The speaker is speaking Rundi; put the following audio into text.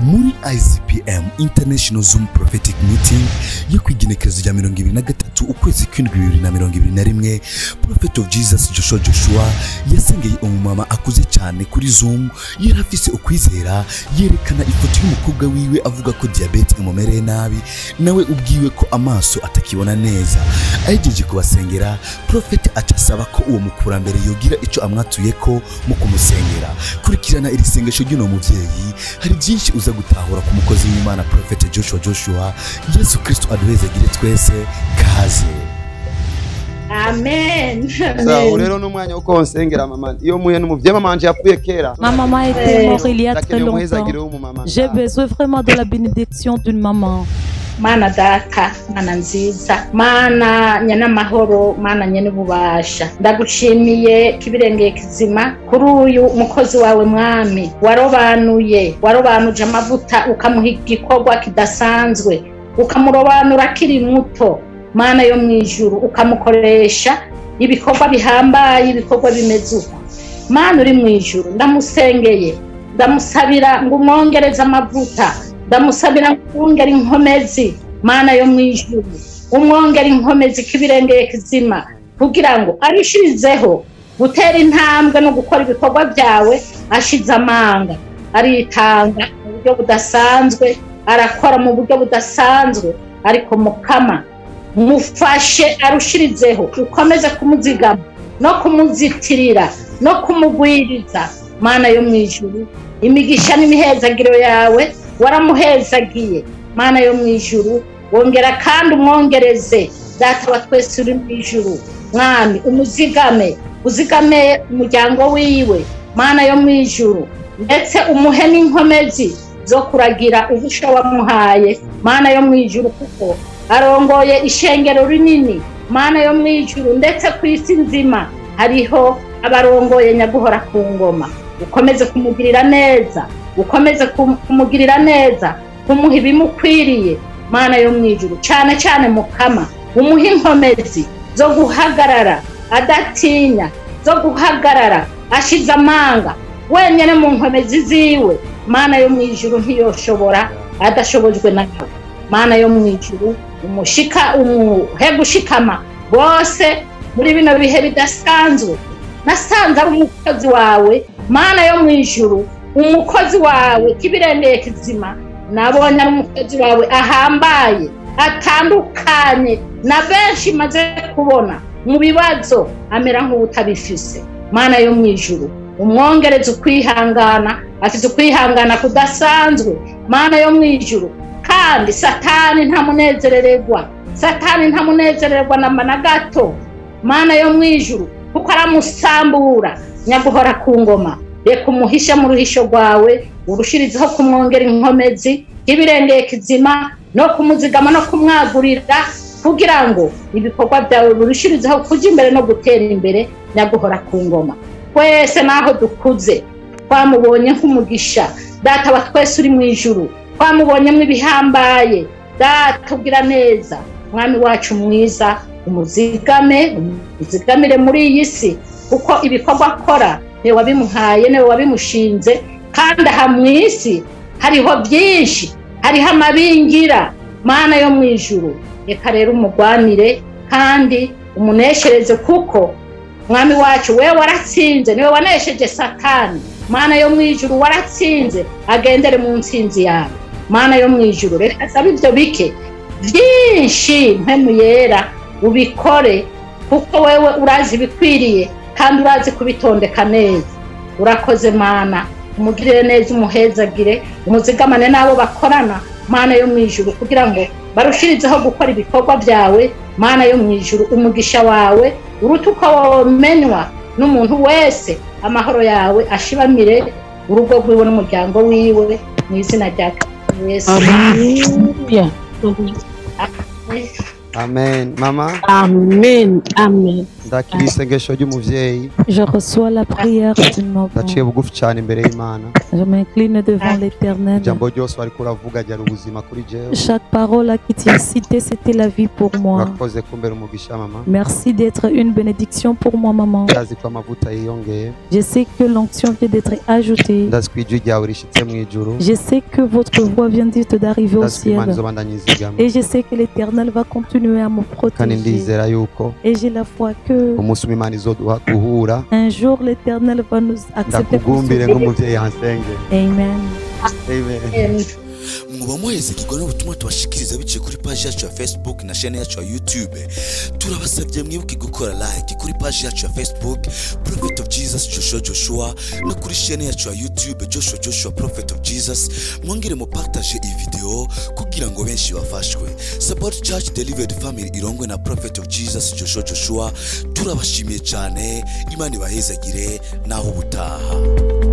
muri icpm international zoom prophetic meeting yo ku igenekerezo rya mirongo ibiri na gatatu ukwezi kw'indwi bibiri na mirongo ibiri na rimwe prophet of jesus joshua joshua yasengeye umumama akuze cyane kuri zoom yari afise ukwizera yerekana ifoto y'umukobwa wiwe avuga ko diyabete imumereye nabi nawe ubwiwe ko amaso atakibona neza ahegeje kubasengera prophet aca asaba ko uwo mukurambere yogira icyo amwatuye ko mu kumusengera kurikirana iri sengesho ry'uno muvyeyi hari byinshi uza gutahura ku mukozi w'imana prophet joshua joshua yesu kristo aduhezagire twese kaze amen sawa rero n'umwanya wo konsengera mama iyo muhe n'umuvyeyi mama wanje yapfuye kera Ma maman était Eh, morte il y a très ndakeneye longtemps. umuhezagiro w'umumama J'ai besoin vraiment de la bénédiction d'une maman. mana data mana nziza mana nyanamahoro mana nyenububasha ndagushimiye kibirengeye kizima kuri uyu mukozi wawe mwami warobanuye warobanuje amavuta ukamuha igikorwa kidasanzwe ukamurobanura akiri muto mana yo mu ijuru ukamukoresha ibikorwa bihambaye ibikorwa bimeze uko mana uri mu ijuru ndamusengeye ndamusabira ngo umwongereze amavuta ndamusabira ngo umwongere inkomezi mana yo mu ijuru umwongere inkomezi k'ibirengeye kizima kugira ngo arishirizeho gutera intambwe no gukora ibikorwa byawe ashize amanga aritanga mu buryo budasanzwe arakora mu buryo budasanzwe ariko mukama mufashe arushirizeho ukomeze kumuzigama no kumuzitirira no kumugwiriza mana yo mu ijuru imigisha n'imihezagiro yawe waramuhezagiye mana yo mu ijuru wongera kandi umwongereze data wa twese uri mu ijuru mwami umuzigame uzigame umuryango wiwe mana yo mu ijuru ndetse umuhe n'inkomezi zo kuragira ubusha wamuhaye mana yo mu ijuru kuko arongoye ishengero rinini mana yo mu ijuru ndetse ku isi nzima hariho abarongoye nyaguhora ku ngoma ukomeze kumugirira neza ukomeze kum- kumugirira neza kumuha ibimukwiriye mana yo mu ijuru cyane cyane mukama umuha inkomezi zo guhagarara adatinya zo guhagarara ashize amanga wenyine mu nkomezi ziwe mana yo mu ijuru ntiyoshobora adashobojwe nawe mana yo mu ijuru umushika umuhe gushikama bose muri bino bihe bidasanzwe nasanze ari umukozi wawe mana yo mu ijuru umukozi wawe k'ibirengeye kizima nabonye ari umukozi wawe ahambaye atandukanye na benshi maze kubona mu bibazo amera nk'ubutabifise mana yo mu ijuru umwongereza ukwihangana afite ukwihangana kudasanzwe mana yo mu ijuru kandi satani ntamunezerererwa satani ntamunezererwa namba na gato mana yo mu ijuru kuko aramusambura nyaguhora ku ngoma reka umuhishe mu ruhisho rwawe urushirizeho kumwongera inkomezi y'ibirengeye kizima no kumuzigama no kumwagurira kugira ngo ibikorwa byawe birushirizeho kujya imbere no gutera imbere nyaguhora ku ngoma twese n'aho dukuze twamubonye nk'umugisha data wa twese uri mu ijuru twamubonyemo ibihambaye data ugira neza mwami wacu mwiza umuzigame umuzigamire muri iyi si kuko ibikorwa akora niwe wabimuhaye niwe wabimushinze kandi aha mu isi hariho byinshi hariho amabingira mana yo mu ijuru reka rero umugwanire kandi umuneshereze kuko mwami wacu we waratsinze niwe wanesheje satani mana yo mu ijuru waratsinze agendere mu ntsinzi yawe mana yo mu ijuru reka sabe ibyo bike byinshi mpemu yera ubikore kuko wewe urazi ibikwiriye kandi urazi kubitondeka neza urakoze mana umugirire neza umuhezagire umuzigamane n'abo bakorana mana yo mu ijuru kugira ngo barushirizeho gukora ibikorwa byawe mana yo mu ijuru umugisha wawe uruta uko womenywa n'umuntu wese amahoro yawe ashibamire urugo rwiwe n'umuryango wiwe mu izina rya Kristo yesu Alléluia. amen mama Amen. Amen. ndakira isengesho ry'umuvyeyi Je reçois la prière d'une maman. ndaciye bugufi cyane imbere y'imana Je m'incline devant l'éternel. ijambo ryose wariko uravuga ryari ubuzima kuri jewe Chaque parole là qui t'a cité, c'était la vie pour moi. urakoze kumbera umugisha mama Merci d'être une bénédiction pour moi, maman. ndazi ko amavuta yiyongeye Je sais que l'onction vient d'être ajoutée. ndazi ko ijwi ryawe rishitse mu ijuru Je sais que votre voix vient d'être d'arriver au ndazi ko imana ciel. izobandanya izigama Et je sais que l'éternel va continuer à me kandi protéger. ndizera yuko Et j'ai la foi que umunsi umwe imana izoduha guhura un jour l'éternel va nous accepter pour ndakugumbire ce nk'umuvyeyi yansenge Amen. amen muba muhezekirwa n'ubutumwa tubashikiriza biciye kuri paji yacu ya facebook na shene yacu ya youtube turabasabye mwibuke gukora like kuri paji yacu ya facebook prophet of jesus joshua joshua no kuri shene yacu ya youtube joshua joshua prophet of jesus mwongere mupartaje iyi video kugira ngo benshi bafashwe support church delivered family irongwe na prophet of jesus joshua joshua turabashimiye cyane imana ibahezagire naho ubutaha